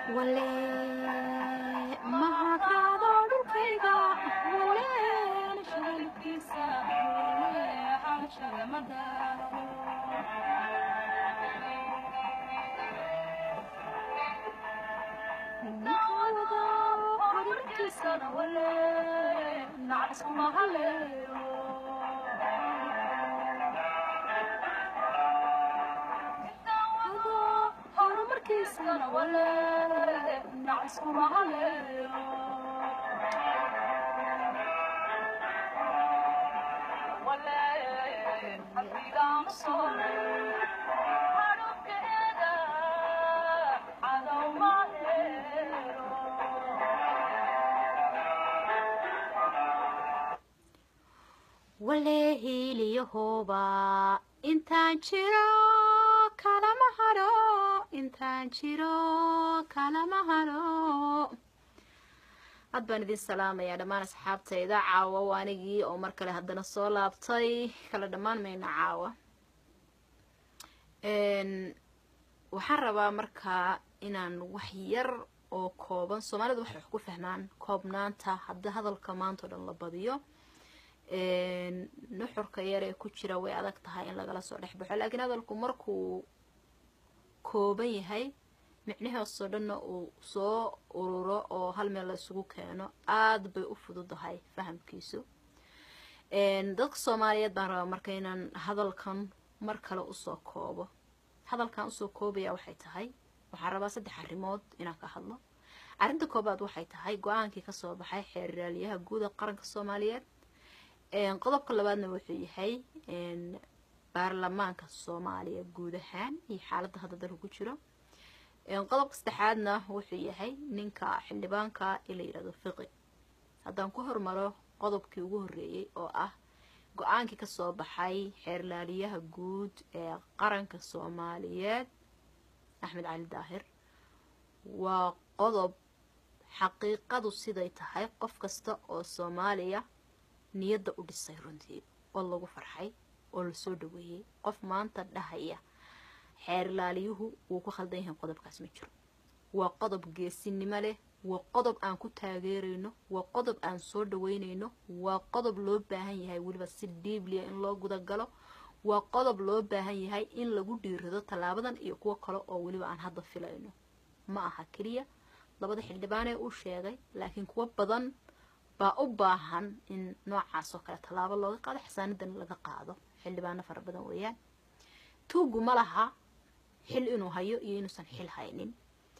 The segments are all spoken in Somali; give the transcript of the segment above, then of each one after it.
wale mahakaado dhulkayga wale nashagalkiisa wale xaashada madaaro ninkawada horumarkiisana wale nacaskuma haleero horumarkiisana wale nacaskuma haleero wale qalbigaama soo hadhubkeeda cadow ma heero wale hiiliyahooba intaan jiro kalama haro intaan jiro kalama haro had baan idin salaamayaa dhammaan asxaabtayda caawa waa anigii oo mar kale haddana soo laabtay kala dhammaan mayna caawa waxaan rabaa markaa inaan wax yar oo kooban soomaalida waxay wax ku fahmaan koobnaanta hadda hadalka maanta o dhan la badiyo nuxurka yar ee ku jira way adag tahay in lagala soo dhex baxo laakiin hadalku markuu kooban yahay micnahoosoo dhanna uu soo ururo oo hal meel la isugu keeno aada bay u fududahay fahamkiisu dadka soomaaliyeed baan rabaa marka inaan hadalkan mar kale usoo koobo hadalkan usoo koobaya waxay tahay waxaan rabaa saddex arrimood inaan ka hadlo arrinta koobaad waxay tahay go-aankii kasoo baxay xeerraaliyaha guud ee qaranka soomaaliyeed qodobka labaadna wuxuu yahay baarlamaanka soomaaliya guud ahaan iyo xaaladda hadda dalka ku jiro qodobka saddexaadna wuxuu yahay ninka xildhibaanka ee la yidhahdo fiqi haddaan ku hormaro qodobkii ugu horreeyey oo ah go-aankii kasoo baxay xeerlaaliyaha guud ee qaranka soomaaliyeed axmed cali daahir waa qodob xaqiiqadu siday tahay qof kasta oo soomaaliya niyadda u dhisay runtii oo lagu farxay oo lasoo dhaweeyey qof maanta dhahaya xeerlaaliyuhu wuu ku khaldan yahay qodobkaas ma jiro waa qodob geesinimo leh waa qodob aan ku taageerayno waa qodob aan soo dhaweynayno waa qodob loo baahan yahay weliba si dhiibliya in loo gudagalo waa qodob loo baahan yahay in lagu dhiirado tallaabadan iyo kuwo kale oo weliba aan hadda filayno ma aha keliya labada xildhibaanee uu sheegay laakiin kuwo badan baa u baahan in noocaas oo kale tallaabo looga qaado xasaanadan laga qaado xildhibaano fara badan weeyaan tuugu ma laha xil inuu hayo iyo inuusan xil haynin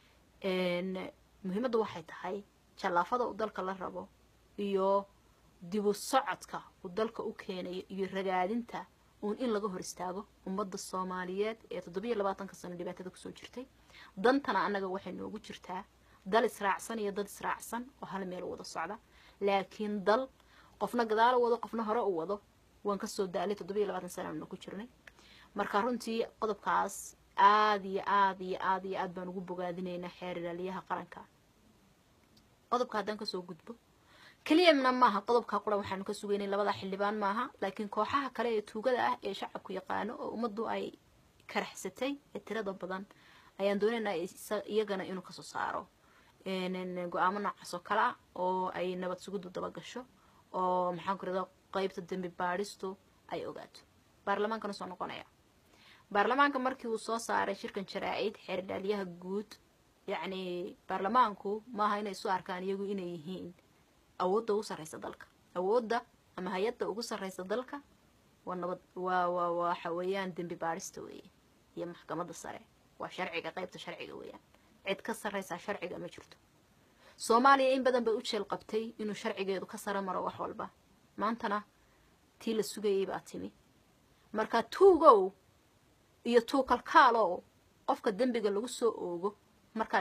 muhiimadda waxay tahay jallaafada uu dalka la rabo iyo dibu socodka uu dalka u keenayo iyo ragaadinta uun in laga hor istaago ummadda soomaaliyeed ee toddobiyo labaatanka sano dhibaatada kusoo jirtay dantana annaga waxay noogu jirtaa dal israacsan iyo dad israacsan oo hal meel wada socda laakiin dal qofna gadaalo wado qofna hore u wado waan kasoo daalay toddobiyo labaatan sana aanu ku jirnay marka runtii qodobkaas aada iyo aada iyo aada iyo aad baan ugu bogaadinaynaa xeerlaaliyaha qaranka qodobka haddaan kasoo gudbo keliyana maaha qodobka qura waxaanu ka sugaynay labada xildhibaan maaha laakiin kooxaha kale ee tuugada ah ee shacabku yaqaano oo ummaddu ay karaxsatay ee tirada badan ayaan doonaynaa iyagana inuu kasoo saaro go-aamo noocaas oo kale ah oo ay nabad sugiddu dabagasho oo maxaan ku irada qeybta dembi baadhistu ay ogaato baarlamaankana soo noqonaya baarlamaanka markii uu soo saaray shirkan jaraa-id xeerdhaalyaha guud yacni baarlamaanku maaha inay isu arkaan iyagu inay yihiin awoodda ugu sarreysa dalka awoodda ama hay-adda ugu sarreysa dalka waa nabad waa waa waxa weeyaan dembi baadhista weeye iyo maxkamadda sare waa sharciga qeybta sharciga weeyaan cid ka sarreysaa sharciga ma jirto soomaaliya in badan bay u jeel qabtay inuu sharcigeedu ka saro maro wax walba maantana tii la sugayay baa timi marka tuugow iyo tuukalkaalow qofka dembiga lagu soo oogo markaad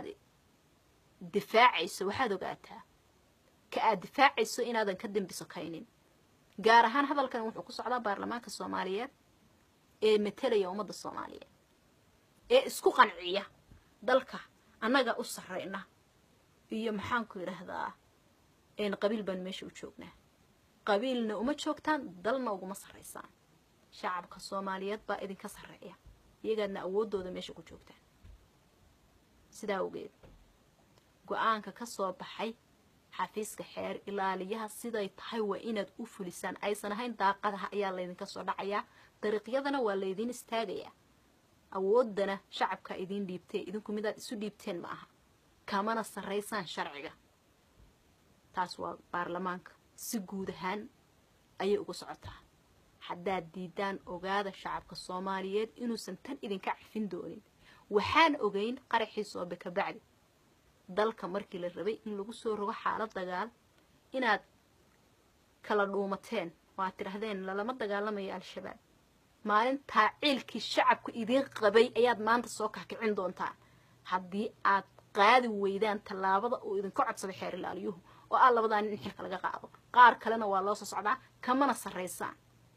difaacayso waxaad ogaataa ka aad difaacayso inaadan ka dembi sokaynin gaar ahaan hadalkan wuxuu ku socdaa baarlamaanka soomaaliyeed ee matelaya ummadda soomaaliyeed ee isku qanciya dalka annaga u sarreyna iyo maxaanku yidhaahdaa qabiil baan meesha u joognaa qabiilna uma joogtaan dalna uguma sarreysaan shacabka soomaaliyeed baa idinka sarreeya iyagaadna awooddooda meesha ku joogtaan sidaa awgeed go-aanka ka soo baxay xafiiska xeer ilaaliyaha siday tahay waa inaad u fulisaan aysan ahayn daaqadaha ayaa laydinka soo dhacayaa dariiqyadana waa laydin istaagayaa awooddana shacabka idiin dhiibtee idinku midaad isu dhiibteen ma aha kamana sarraysaan sharciga taas waa baarlamaanka si guud ahaan ayay ugu socotaa haddaad diidaan ogaada shacabka soomaaliyeed inuusan tan idinka cafin doonin waxaan ogeyn qaraxii soobe ka bacdi dalka markii la rabay in lagu soo rogo xaalad dagaal inaad kala dhuumateen oo aad tidhahdeen lalama dagaalamayo al-shabaab maalintaa ciilkii shacabku idiin qabay ayaad maanta soo kakicin doontaan haddii aad qaadi weydaan tallaabada uu idinka codsaday xeer ilaaliyuhu oo aa labadaa nin in xilka laga qaado qaar kalena waa loo soo socdaa kamana sarraysaan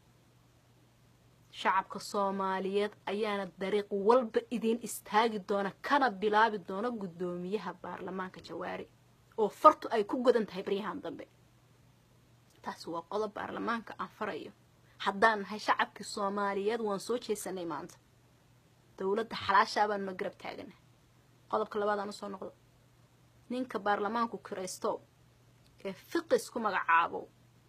shacabka soomaaliyeed ayaana dariiq walba idiin istaagi doona kana bilaabi doona guddoomiyaha baarlamaanka jawaari oo fartu ay ku godan tahay baryahan dambe taasi waa qodob baarlamaanka aan farayo haddaan nahay shacabkii soomaaliyeed waan soo jeesanay maanta dowladda xalaashaabaan ma garab taagana qodobka labaadaan usoo noqdo ninka baarlamaanku kiraysto ee fiqis ku magacaabo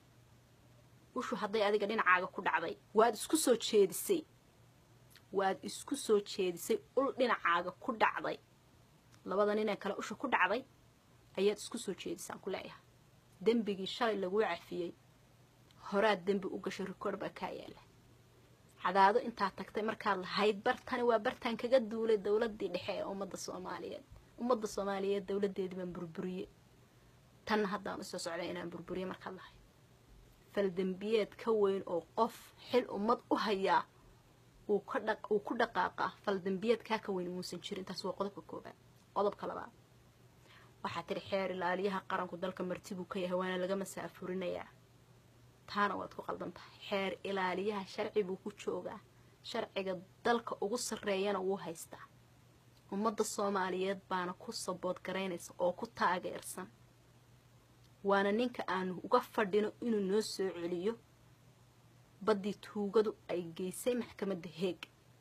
ushu hadday adiga dhinacaaga ku dhacday waad isku soo jeedisay waad isku soo jeedisay ul dhinacaaga ku dhacday labada ninee kale usha ku dhacday ayaad isku soo jeedisaan ku leeyahay dembigii shalay laguu cafiyey horaad dembi u gashay rikoor baa kaa yaala cadaado intaad tagtay markaad lahayd bartani waa bartaan kaga duulay dowladii dhexe ee ummadda soomaaliyeed ummadda soomaaliyeed dowladeedii baan burburiye tanna haddaan usoo socday inaan burburiye markaad lahayd faldembiyeed ka weyn oo qof xil ummad u hayaa uu ku dhaqaaqa faldembiyeed kaa ka weyn muusan jirin taas waa qodobka koobaad qodobka labaad waxaa tiri xeer ilaaliyaha qaranku dalka marti buu ka yahay waana laga masaafurinayaa taana waad ku qaldan tahay xeer ilaaliyaha sharci buu ku joogaa sharciga dalka ugu sarreeyana wuu haystaa ummadda soomaaliyeed baana ku sabood garaynaysa oo ku taageersan waana ninka aanu uga fadhino inuu noo soo celiyo baddii tuugadu ay geysay maxkamadda heeg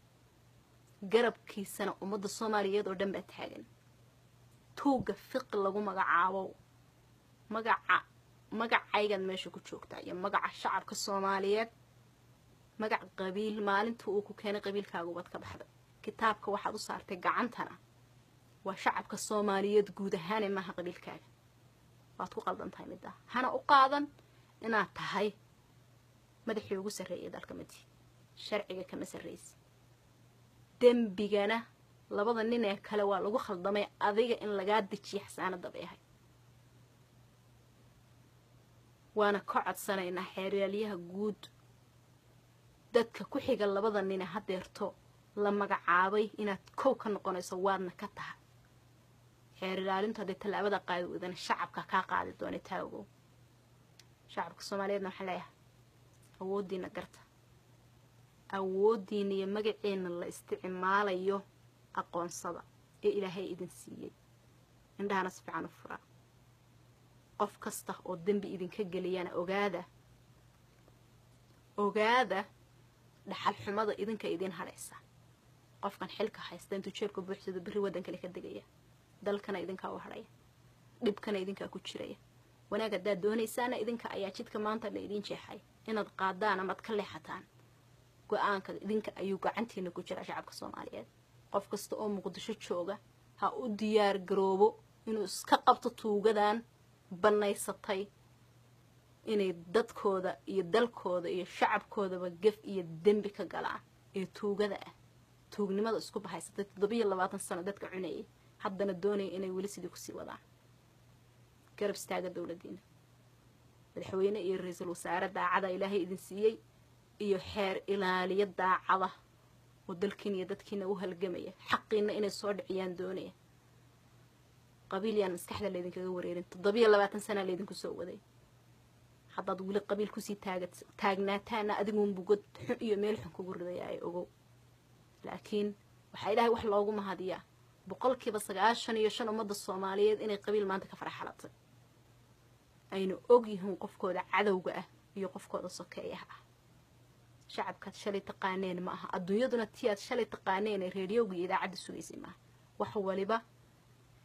garabkiisana ummadda soomaaliyeed oo dhan baa taagan tuugga fiqi lagu magacaabo magaca magacaygaad meesha ku joogtaa iyo magaca shacabka soomaaliyeed magac qabiil maalinta uu ku keenay qabiilkaagubaad ka baxday kitaabka waxaad u saartay gacantana waa shacabka soomaaliyeed guud ahaane maaha qabiilkaaga waad ku qaldan tahay middaa hana u qaadan inaad tahay madaxii ugu sarreeyay dalka madi sharciga kama sarraysa dembigana labada nin ee kale waa lagu khaldamay adiga in lagaa dejiya xasaanada bay ahay waana ka codsanaynaa xeeryaaliyaha guud dadka ku xiga labada nine hadeerto la magacaabay inaad kow ka noqonayso waadna ka tahay xeer ilaalintu hadday tallaabada qaadi weydana shacabka kaa qaadi doona taagow shacabka soomaaliyeedna waxaan leeyahay awooddiina garta awooddiina iyo magaciina la isticmaalayo aqoonsada ee ilaahay idin siiyey indhahana si fiican u furaa qof kasta oo dembi idinka geliyana ogaada ogaada dhaxal xumada idinka idiin hadhaysa qofkan xilka haysta intuu jeebka buuxsado berri waddankale ka degaya dalkana idinkaa u hadhaya dhibkana idinkaa ku jiraya wanaag haddaad doonaysaana idinka ayaa jidka maanta la idiin jeexay inaad qaadaan amaad ka leexataan go-aanka idinka ayuu gacantiina ku jiraa shacabka soomaaliyeed qof kasta oo muqdisho jooga ha u diyaar garoobo inuu iska qabto tuugadan bannaysatay inay dadkooda iyo dalkooda iyo shacabkoodaba gef iyo dembi ka galaan ee tuugada ah tuugnimada isku bahaysatay toddobiyo labaatan sano dadka cunayay haddana doonaya inay weli sidii kusii wadaan garab istaaga dowladdiina madaxweyne iyo ra-iisul wasaare daacada ilaahay idin siiyey iyo xeer ilaaliyo daacada oo dalkiina iyo dadkiina u halgamaya xaqiina inay soo dhiciyaan doonaya qabiil yaan maskaxda laydinkaga wareerin toddobiyo labaatan sanaa laydinku soo waday haddaad weli qabiil kusii taaga taagnaataana adiguunbu god xun iyo meel xun kugu ridayaay ogow laakiin waxaa ilaahay wax loogu mahadiyaa boqolkiiba sagaashan iyo shan ummadda soomaaliyeed inay qabiil maanta ka faraxalatay ayna og yihiin qofkooda cadowga ah iyo qofkooda sokeeyaha ah shacabkaad shalay taqaaneen ma aha adduunyaduna ti aad shalay taqaaneen ee reediyowga iyo idaacadda sugaysay maaha wax waliba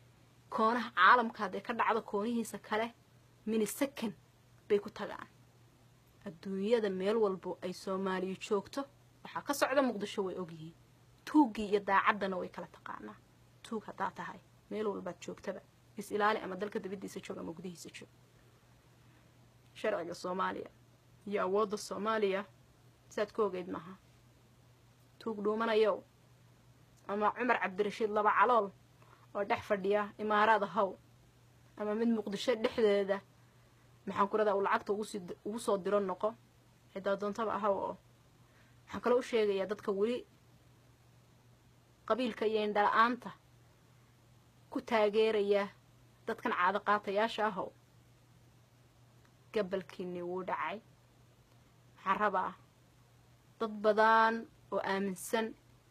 koonaha caalamka hadday ka dhacdo koonihiisa kale minisakan bay ku tagaan adduunyada meel walbo ay soomaaliya joogto waxaa ka socda muqdisho way ogyihiin tuuggii iyo daacaddana way kala taqaanaa tuug haddaa tahay meel walbaad joogtaba is ilaali ama dalka dabadiisa joog ama gudihiisa joog sharciga soomaaliya iyo awoodda soomaaliya siaad ku ogeyd maaha tuug dhuumanayow ama cumar cabdirashiid laba calool oo dhex fadhiya imaaraada haw ama mid muqdisho dhexdeeda maxaan ku radaa uu lacagta ugu soo diro noqo xidaa doontaba ahaw oo waxaan kaloo u sheegayaa dadka weli qabiilka iyo indhala-aanta ku taageeraya dadkan caado qaatayaasha ahow gabalkiinii wuu dhacay waxaan rabaa dad badan oo aaminsan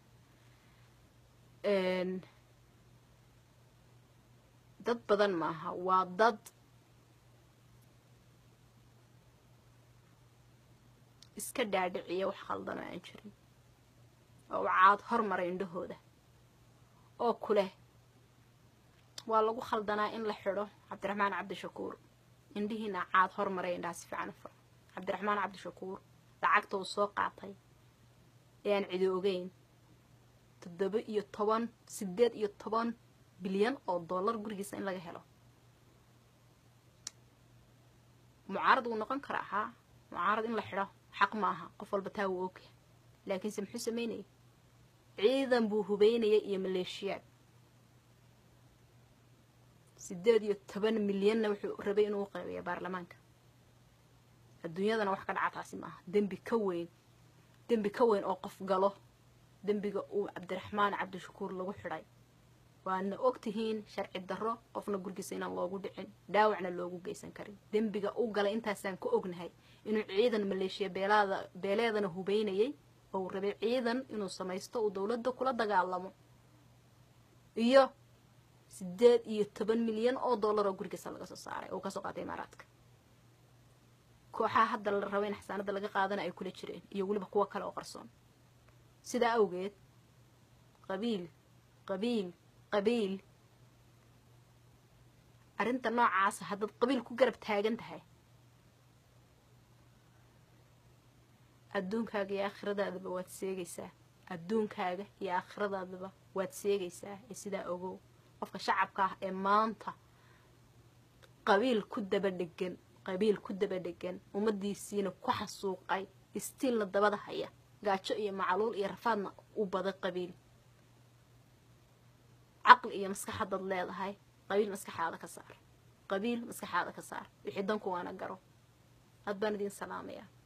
dad badan maaha waa dad iska dhaadhiciya wax khaldan oo aan jirin oo u caad hormaray indhahooda oo ku leh waa lagu khaldanaa in la xidho cabdiraxmaan cabdishakuur indhihiina caad hormaray indhaha si fiican u furo cabdiraxmaan cabdishakuur lacagta uu soo qaatay ee aan cidi ogeyn toddoba iyo toban siddeed iyo toban bilyan oo dollar gurigiisa in laga helo mucaarad wuu noqon karaa haa mucaarad in la xidho xaq maaha qof walba taa wuu ogyahay laakiinse muxuu sameynayay ciidan buu hubeynayay iyo maleeshiyaad siddeed iyo toban milyanna wuxuu rabay inuu qaybiya baarlamaanka adduunyadana wax ka dhaca taasi maaha dembi ka weyn dembi ka weyn oo qof galo dembiga uu cabdiraxmaan cabdishakuur lagu xidhay waadna og tihiin sharci darro qofna gurgiisa inaan loogu dhicin dhaawacna loogu geysan karin dembiga u galay intaasaan ka ognahay inuu ciidan maleeshiya beelaada beeleedana hubeynayay oo uu rabay ciidan inuu samaysto uu dowladda kula dagaalamo iyo siddeed iyo toban milyan oo dollar oo gurigiisa laga soo saaray oo kasoo qaatay imaaraadka kooxaha hadda la raba in xasaanada laga qaadana ay kula jireen iyo weliba kuwo kale oo qarsoon sidaa awgeed qabiil qabiil qabiil arrinta noocaasa haddaad qabiil ku garab taagan tahay adduunkaaga iyo aakhiradaadaba waad seegaysaa adduunkaaga iyo aakhiradaadaba waad seegaysaa ee sidaa ogow qofka shacabka ah ee maanta qabiil ku daba dhegan qabiil ku daba dhegan ummadiisiina ku xasuuqay istiilna dabada haya gaajo iyo macluul iyo rafaadna u baday qabiil caqli iyo maskax haddaad leedahay qabiil maskaxaada ka saar qabiil maskaxaada ka saar wixii danku waana garo had baan idiin salaamayaa